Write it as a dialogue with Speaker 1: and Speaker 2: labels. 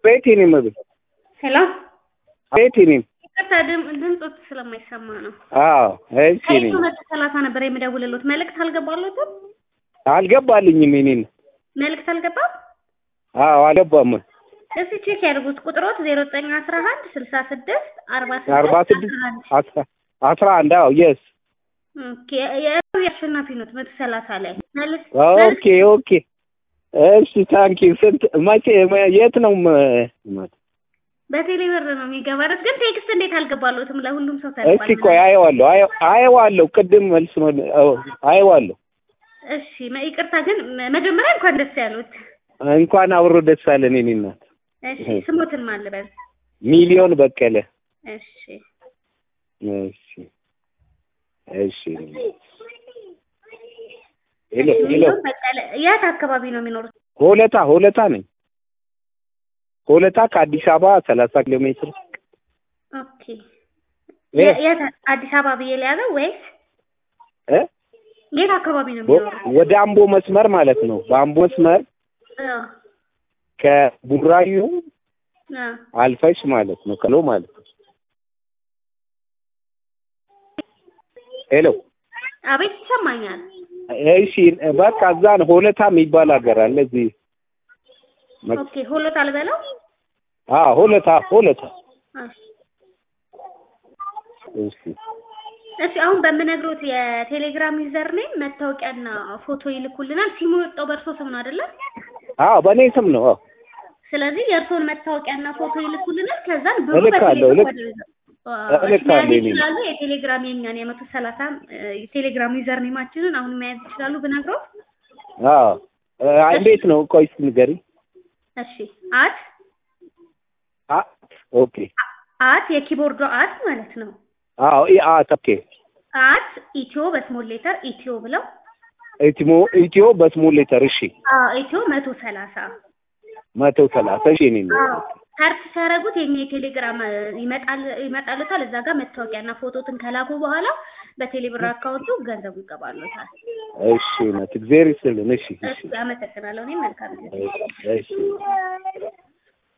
Speaker 1: ቤት የኔ መቤት
Speaker 2: ሄሎ
Speaker 1: ቤት የኔ
Speaker 2: ይቅርታ ድም- ድምፆት ስለማይሰማ ነው።
Speaker 1: አዎ እሺ የኔ
Speaker 2: ከኢትዮ መቶ ሰላሳ ነበር የምደውልሎት። መልእክት አልገባሎትም?
Speaker 1: አልገባልኝም የኔን
Speaker 2: መልእክት አልገባም?
Speaker 1: አዎ አልገባም
Speaker 2: እስቲ ቼክ ያድርጉት። ቁጥሮት ዜሮ ዘጠኝ አስራ አንድ ስልሳ ስድስት አርባ
Speaker 1: አርባ ስድስት አስራ አስራ አንድ አዎ የስ
Speaker 2: የአሸናፊ ኖት መቶ ሰላሳ ላይ መልስ
Speaker 1: ኦኬ ኦኬ እሺ ታንኪ ስንት መቼ የት ነው ም-
Speaker 2: በቴሌ ብር ነው የሚገባለት። ግን ቴክስት እንዴት አልገባሎትም? ለሁሉም ሰው
Speaker 1: እስቲ ቆይ አየዋለሁ አየ- አየዋለሁ ቅድም መልስ መ- አዎ፣ አየዋለሁ
Speaker 2: እሺ መ- ይቅርታ ግን መ- መጀመሪያ እንኳን ደስ ያሉት።
Speaker 1: እንኳን አብሮ ደስ አለን የኔ እናት
Speaker 2: እሺ ስሞትን ማልበል
Speaker 1: ሚሊዮን በቀለ
Speaker 2: እሺ
Speaker 1: እሺ እሺ ሄሎ ሄሎ
Speaker 2: ሚሊዮን በቀለ የት አካባቢ ነው የሚኖሩት?
Speaker 1: ሆለታ ሆለታ ነኝ ሆለታ ከአዲስ አበባ ሰላሳ ኪሎ ሜትር
Speaker 2: ኦኬ
Speaker 1: እ?
Speaker 2: የ- የት አዲስ አበባ ብዬ ሊያዘው ወይስ
Speaker 1: እ?
Speaker 2: የት አካባቢ ነው
Speaker 1: ወ-
Speaker 2: የሚኖሩት?
Speaker 1: ወደ አምቦ መስመር ማለት ነው በአምቦ መስመር
Speaker 2: አዎ
Speaker 1: ከቡራዩ
Speaker 2: አዎ
Speaker 1: አልፈሽ ማለት ነው ከሎ ማለት ነው ሄሎ
Speaker 2: አቤት ይሰማኛል።
Speaker 1: እሺ በቃ እዛ ነው ሆለታ የሚባል ሀገር አለ እዚህ መ-
Speaker 2: ኦኬ ሆሎት አልበለው
Speaker 1: አዎ ሆለታ ሆለታ
Speaker 2: እሺ
Speaker 1: እሺ
Speaker 2: እሺ አሁን በምነግሮት የቴሌግራም ዩዘር ኔም መታወቂያና ፎቶ ይልኩልናል። ሲሙ የወጣው በእርሶ ስም ነው አይደለ?
Speaker 1: አዎ በእኔ ስም ነው አዎ
Speaker 2: ስለዚህ የእርሶን መታወቂያና ፎቶ ይልኩልናል። ከዛን ብሩ
Speaker 1: እልካለሁ፣
Speaker 2: በቴሌግራም
Speaker 1: እልክ-
Speaker 2: ወደ- አዎ፣
Speaker 1: እልካለሁ
Speaker 2: መያዝ
Speaker 1: እኔ።
Speaker 2: ይችላሉ። የቴሌግራም የኛን የመቶ ሰላሳ የቴሌግራም ዩዘር ኔማችንን አሁን መያዝ ይችላሉ ብነግሮት።
Speaker 1: አዎ እ፣ እንዴት ነው ቆይ እስኪ ንገሪኝ
Speaker 2: እሺ አት
Speaker 1: አ ኦኬ
Speaker 2: አት የኪቦርዱ አት ማለት ነው።
Speaker 1: አዎ ኢ አ ኦኬ
Speaker 2: አት ኢትዮ በስሞል ሌተር ኢትዮ ብለው
Speaker 1: ኢትሞ ኢትዮ በስሞል ሌተር እሺ
Speaker 2: አዎ ኢትዮ መቶ ሰላሳ
Speaker 1: መቶ ሰላሳ እሺ እኔ ነው
Speaker 2: ሰርች ሲያደርጉት የኛ የቴሌግራም እ, ይመጣል ይመጣልታል። እዛ ጋር መታወቂያና ፎቶትን ከላኩ በኋላ በቴሌብር አካውንቱ ገንዘቡ ይገባሉታል።
Speaker 1: እሺ እውነት እግዚአብሔር ይስጥልን እሺ እሺ
Speaker 2: እሺ አመሰግናለሁ። እኔም መልካም ጊዜ
Speaker 1: እሺ እሺ